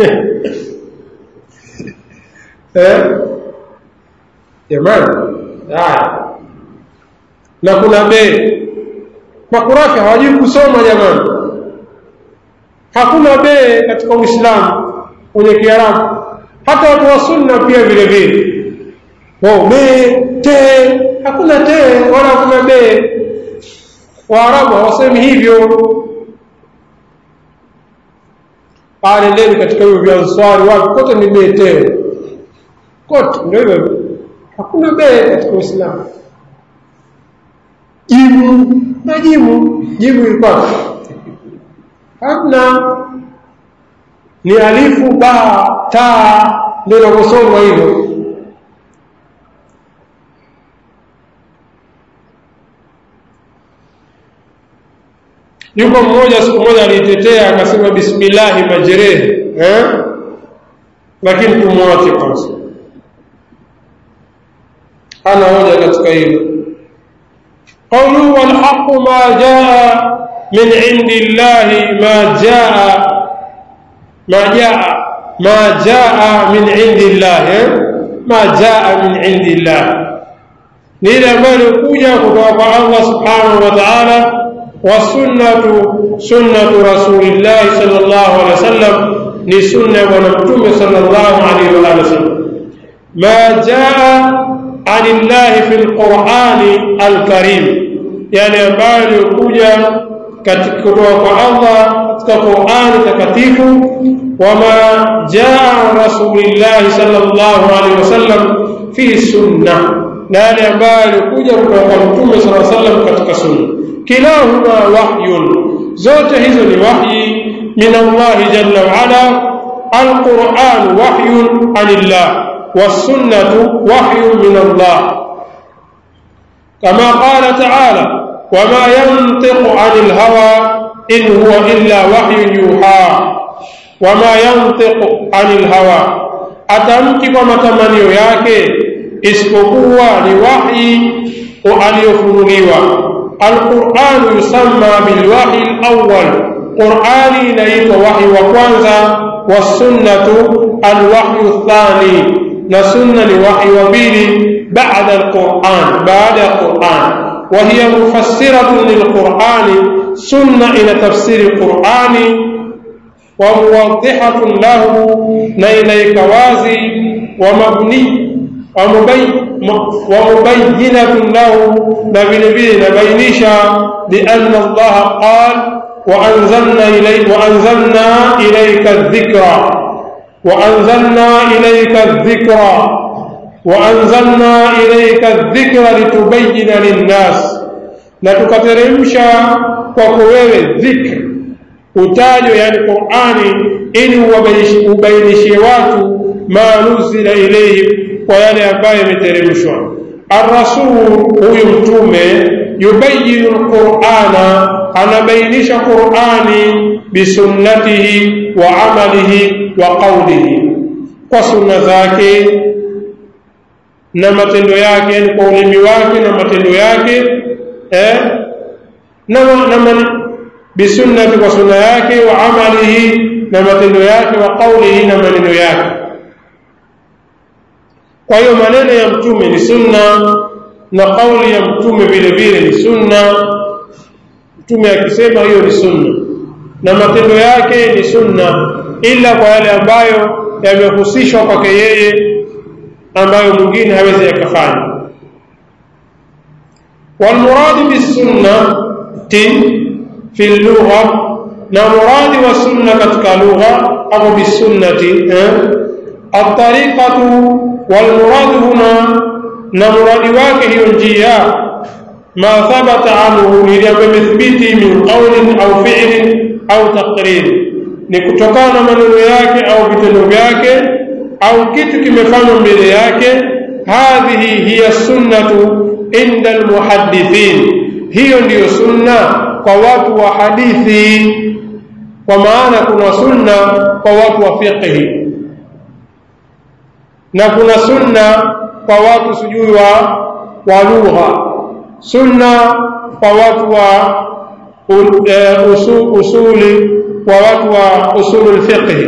eh jamani haya na kuna be makurafi hawajui kusoma jamani hakuna be katika uislamu kwenye kiarabu hata watu wa sunna pia vile vile oh, be te hakuna te wala hakuna be waarabu hawasemi hivyo pale ndeni katika hivyo vya answari wapi kote ni be te kote ndio hivyo hakuna be katika uislamu jimu na jimu jimu ilikuwa hamna ni alifu ba ta ndio inavyosomwa hivyo yuko mmoja siku moja alitetea akasema bismillahi majrehe eh? lakini tumwache kwanza hana hoja katika hilo قوله والحق ما جاء من عند الله ما جاء ما جاء ما جاء من عند الله ما جاء من عند الله ni ile ambayo ilikuja kutoka kwa Allah subhanahu wa ta'ala wasunnatu sunnatu rasulillahi sallallahu alaihi wasallam ni sunna ya bwana mtume sallallahu alaihi wa alihi wasallam ma jaa anillahi fi lqurani alkarim yani ambayo yaliyokuja kutoka kwa allah katika qurani takatifu wama jaa rasulillahi sallallahu alaihi wasallam fi sunna na yale ambayo yalikuja kutoka kwa mtume sala sallam katika sunna kilahuma wahyun zote hizo ni wahyi min allahi jalla waala alquran wahyun anillah والسنة وحي من الله كما قال تعالى وما ينطق عن الهوى إن هو إلا وحي يوحى وما ينطق عن الهوى atamki kwa matamanio yake isipokuwa ni wahi aliyofunuliwa alquranu yusamma bilwahi lawal qurani inaitwa wahi wa kwanza wasunnatu alwahyu thani na sunna ni wahi wa pili baada alquran baada ya quran وهي مفسرة للقرآن سنة إلى تفسير القرآن وموضحة له نيليك وازي ومبني ومبينة له نبيل نبينشا بأن الله قال وأنزلنا إليك وأنزلنا إليك الذكرى وأنزلنا إليك الذكرى وأنزلنا إليك الذكر لتبين للناس na tukateremsha kwako wewe dhikr utajo yani qurani ili ubainishie watu ma nuzila ilaihim kwa yale ambayo yameteremshwa arrasul huyu mtume yubayinu lqurana anabainisha qurani bisunnatihi wa amalihi wa qaulihi kwa sunna zake na matendo yake yani kwa ulimi wake na matendo yake eh, na, na man, bisunnati kwa sunna yake wa amalihi na matendo yake wa qaulihi na maneno yake kwa hiyo maneno ya mtume ni sunna na kauli ya mtume vile vile ni sunna mtume akisema hiyo ni sunna na matendo yake ni sunna ila kwa yale ambayo yamehusishwa kwake yeye ambayo mwingine hawezi yakafanya والمراد بالسنة في اللغة na muradi wa sunna katika lugha au bisunnati eh? الطريقة والمراد هنا na muradi wake hiyo njia ma thabata anhu iliyomethibiti min qaulin au fi'lin au taqrir ni kutokana na maneno yake au vitendo vyake au kitu kimefanywa mbele yake hadhihi hiya sunnatu inda almuhaddithin hiyo ndiyo sunna kwa watu wa hadithi kwa maana kuna sunna kwa watu wa fiqhi na kuna sunna kwa watu sijui wa wa lugha sunna kwa watu wa usul, usuli kwa watu wa usulul fiqh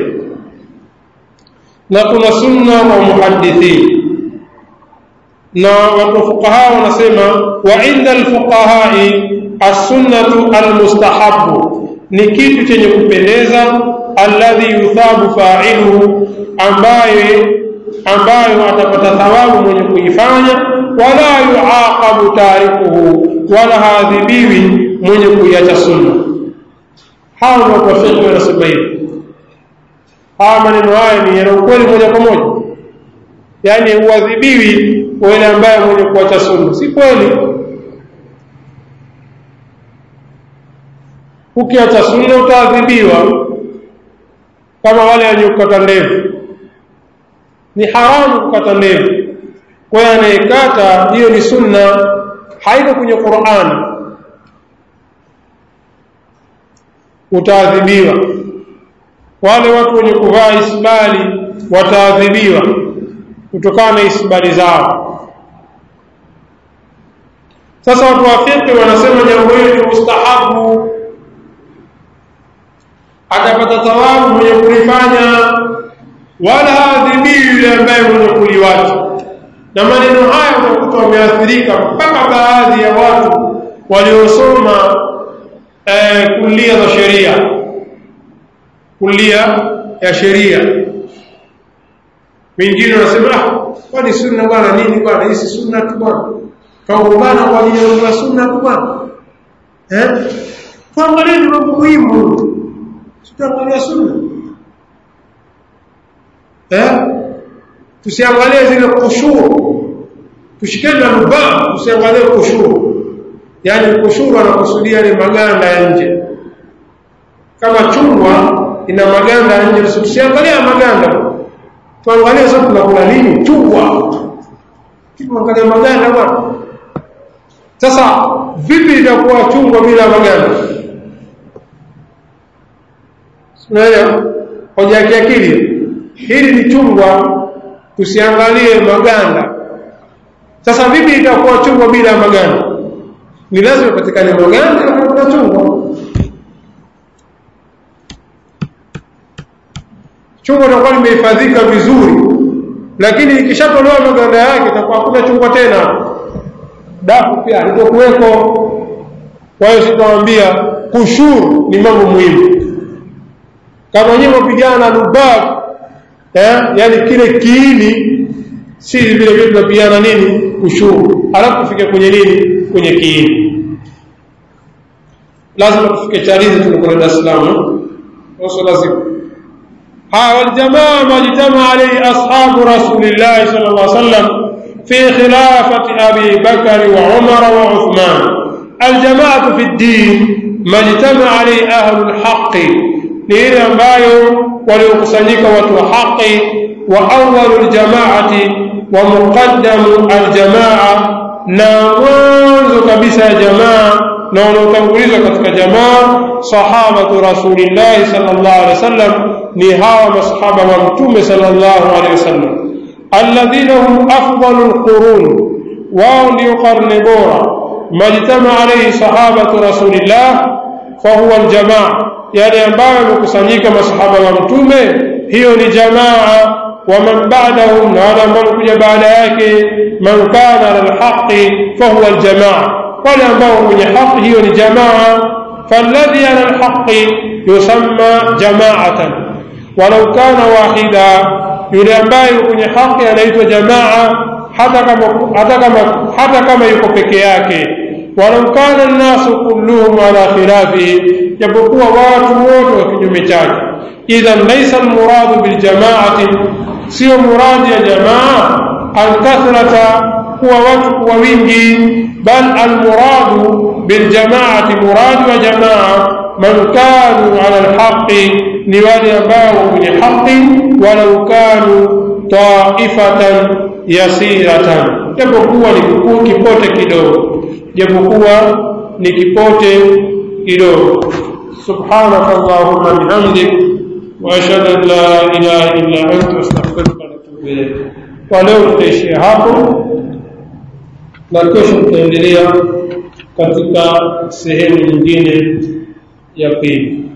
na kuna sunna wa muhaddithin na watu fuqaha wanasema wa inda alfuqahai as-sunnatu almustahabu ni kitu chenye kupendeza alladhi yuthabu fa'iluhu ambaye ambayo atapata thawabu mwenye kuifanya wala yuaqabu tarikuhu wala haadhibiwi mwenye kuiacha sunna hawa ndio wafiki wanasema hivi hawa maneno haya ni yana ukweli moja kwa moja yaani huadhibiwi kwa yule ambaye mwenye kuacha sunna si kweli ukiacha sunna utaadhibiwa kama wale waliokata ndevu ni haramu kukata ndevu kwa hiyo anayekata hiyo ni sunna haiko kwenye qurani utaadhibiwa wale watu wenye kuvaa isbali wataadhibiwa kutokana na isbali zao sasa watu wa fiqh wanasema jambo hili ni mustahabu atapata thawabu mwenye kulifanya wala haadhibiwi yule ambaye mwenye kuliwacha na maneno haya utakuta wameathirika mpaka baadhi ya watu waliosoma eh, kulia za sheria kulia ya sheria wengine wanasema ah kwani sunna bwana nini bwana hii si sunna tu bwana kaungana kwa ajili ya sunna tu bwana eh tuangalie ni mambo muhimu tutaangalia sunna eh tusiangalie zile kushuru tushikane na lubaa tusiangalie kushuru yani kushuru anakusudia ni maganda ya nje kama chungwa ina maganda ya nje tusiangalie maganda tuangalie sasa tunakula nini chungwa tuangalie maganda bwana sasa vipi itakuwa chungwa bila maganda unaelewa hoja ya kiakili hili ni chungwa tusiangalie maganda sasa vipi itakuwa chungwa bila maganda ni lazima patikane maganda na chungwa chungwa litakuwa limehifadhika vizuri lakini ikishatolewa maganda yake itakuwa hakuna chungwa tena dafu pia alikokuweko kwa hiyo sitawambia kushuru ni mambo muhimu kama wenyewe wapigana na lubab eh, yani kile kiini si vile vile tunapigana nini kushuru alafu tufike kwenye nini kwenye kiini lazima tufike charizi tunakwenda Dar es Salaam sio lazima ها والجماعة ما اجتمع عليه أصحاب رسول الله صلى الله عليه وسلم في خلافة أبي بكر وعمر وعثمان الجماعة في الدين ما اجتمع عليه أهل الحق لإلى ambayo waliokusanyika watu wa haki wa awwalu ljamaati wa muqaddamu aljamaa na mwanzo kabisa ya jamaa na wanaotangulizwa katika jamaa sahabatu rasulillahi sallallahu alaihi wasallam ni hawa masahaba wa mtume sallallahu alaihi wasallam alladhina hum afdalu alqurun wao ndio karne bora majtama alaihi sahabatu rasulillah fahuwa aljamaa yale ambayo yamekusanyika masahaba wa mtume hiyo ni jamaa ومن بعدهم وهذا من كجا بعد yake من كان على الحق فهو الجماعة wale ambao wenye haki hiyo ni jamaa فالذي على الحق يسمى جماعة ولو كان واحدا yule ambaye kwenye haki anaitwa jamaa hata kama hata kama hata kama yuko peke yake walau kana nnasu kulluhum ala khilafihi japokuwa watu wote wa kinyume chake idhan laysa almuradu biljamaati sio muradi ya jamaa alkathrata kuwa watu kuwa wingi bal almuradu biljamaati muradi wa jamaa man kanu ala alhaqi ni wale ambao kwenye haqi walau kanu taifatan yasiratan japokuwa ni kipote kidogo japokuwa ni kipote kidogo subhanaka allahumma bihamdik واشهد ان لا اله الا انت استغفرك واتوب اليك ولeo tutaishia hapo na kesho tutaendelea katika sehemu nyingine ya pili